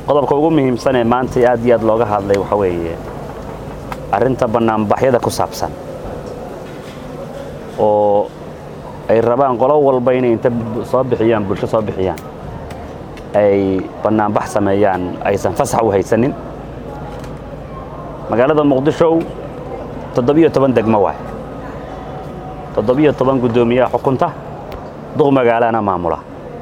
qodobka ugu muhiimsan ee maanta aad iyo aad looga hadlay waxa weeye arrinta bannaanbaxyada ku saabsan oo ay rabaan qolo walba inay inta soo bixiyaan bulsho soo bixiyaan ay bannaanbax sameeyaan aysan fasax u haysanin magaalada muqdisho toddobiyo toban degmo waay toddobiyo toban guddoomiyaha xukunta duq magaalana maamula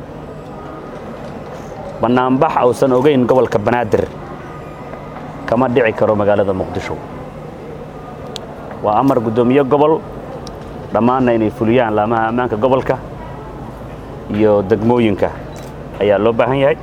bannaanbax ausan ogayn gobolka banaadir kama dhici karo magaalada muqdisho waa amar guddoomiye gobol dhammaanna inay fuliyaan laamaha ammaanka gobolka iyo degmooyinka ayaa loo baahan yahay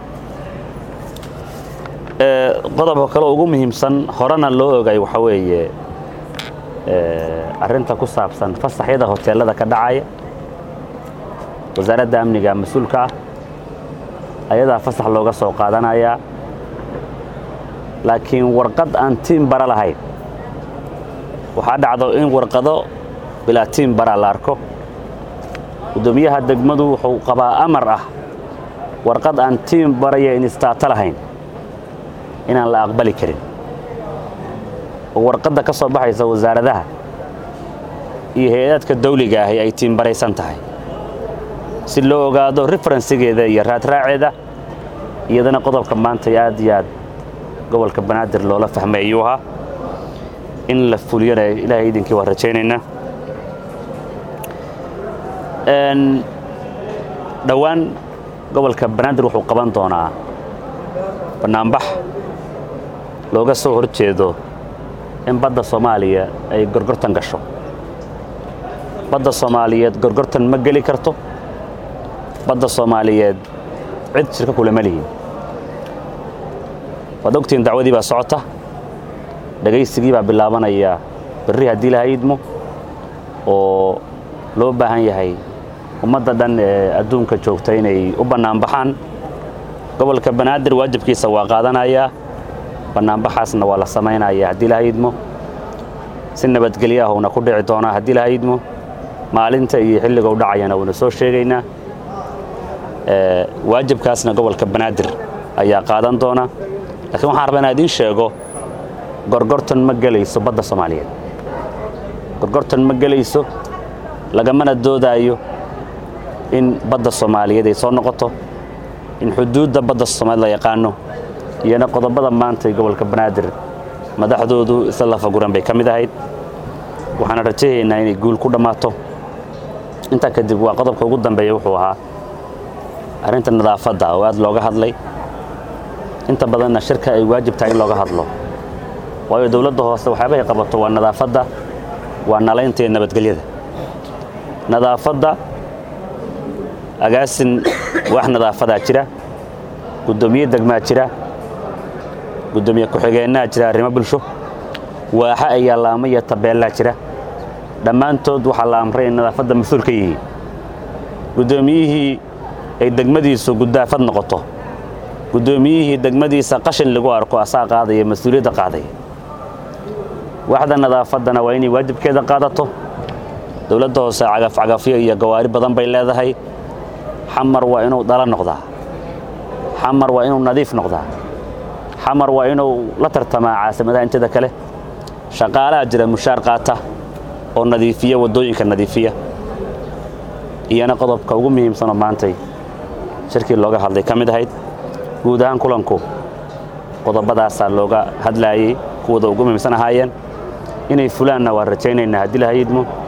qodobka kale ugu muhiimsan horena loo ogay waxaa weeye arrinta ku saabsan fasaxyada hoteelada ka dhacaya wasaaradda amniga mas-uulka ah ayadaa fasax looga soo qaadanayaa laakiin warqad aan tiim bara lahayn waxaa dhacdo in warqado bilaa tiim bara la arko guddoomiyaha degmadu wuxuu qabaa amar ah warqad aan tiim baraya inistaato lahayn inaan la aqbali karin oo warqadda ka soo baxaysa wasaaradaha iyo hay-adaadka dawliga ahi ay tiimbaraysan tahay si loo ogaado referensigeeda iyo raadraaceeda iyadana qodobka maanta aad iyo aad gobolka banaadir loola fahmay ayuu ahaa in la fuliyana ilaahay idinkii waa rajaynaynaa dhowaan gobolka banaadir wuxuu qaban doonaa bannaanbax looga soo hor jeedo in badda soomaaliya ay gorgortan gasho badda soomaaliyeed gorgortan ma geli karto badda soomaaliyeed cid shirka kulama lihin waad ogtihiin dacwadii baa socota dhegaysigii baa bilaabanaya berri haddii laha idmo oo loo baahan yahay ummadda dhan ee adduunka joogta inay u bannaanbaxaan gobolka banaadir waajibkiisa waa qaadanayaa bannaanbaxaasna waa la samaynaya haddii laha idmo si nabadgelyo ah uuna ku dhici doonaa haddii laha idmo maalinta iyo xilliga u dhacayana wuuna soo sheegaynaa waajibkaasna gobolka banaadir ayaa qaadan doona laakiin waxaan rabaa inaa idiin sheego gorgortan ma gelayso badda soomaaliyeed gorgortan ma gelayso lagamana doodaayo in badda soomaaliyeed ay soo noqoto in xuduudda badda soomaaliyeed la yaqaano iyona qodobada maanta gobolka banaadir madaxdoodu isla lafaguran bay ka mid ahayd waxaana rajahaynaa inay guul ku dhammaato intaa kadib waa qodobka ugu dambeeya wuxuu ahaa arrinta nadaafadda oo aad looga hadlay inta badanna shirka ay waajib tahay in looga hadlo waayo dowladda hoose waxyaabahay qabato waa nadaafadda waa nalaynta iyo nabadgelyada nadaafadda agaasin wax nadaafadaa jira guddoomiye degmaa jira guddoomiye ku-xigeennaha jira arrimo bulsho waaxa ayaa laamo iyo tabeellaa jira dhammaantood waxaa la amray in nadaafadda mas-uul ka yihiin guddoomiyihii ay degmadiisu guddaafad noqoto guddoomiyihii degmadiisa qashin lagu arko asaa qaadaya mas-uuliyadda qaadaya waxda nadaafaddana waa inay waajibkeeda qaadato dowladda hoose cagafcagafyo iyo gawaari badan bay leedahay xamar waa inuu dhala noqdaa xamar waa inuu nadiif noqdaa xamar waa inuu la tartamaa caasimadaha inteeda kale shaqaalaha jira mushaar qaata oo nadiifiya waddooyinka nadiifiya iyana qodobka ugu muhiimsanoo maantay shirkii looga hadlay ka mid ahayd guud ahaan kulanku qodobadaasaa looga hadlaayey kuwada ugu muhiimsan ahaayeen inay fulaanna waa rajaynaynaa haddii laha idmo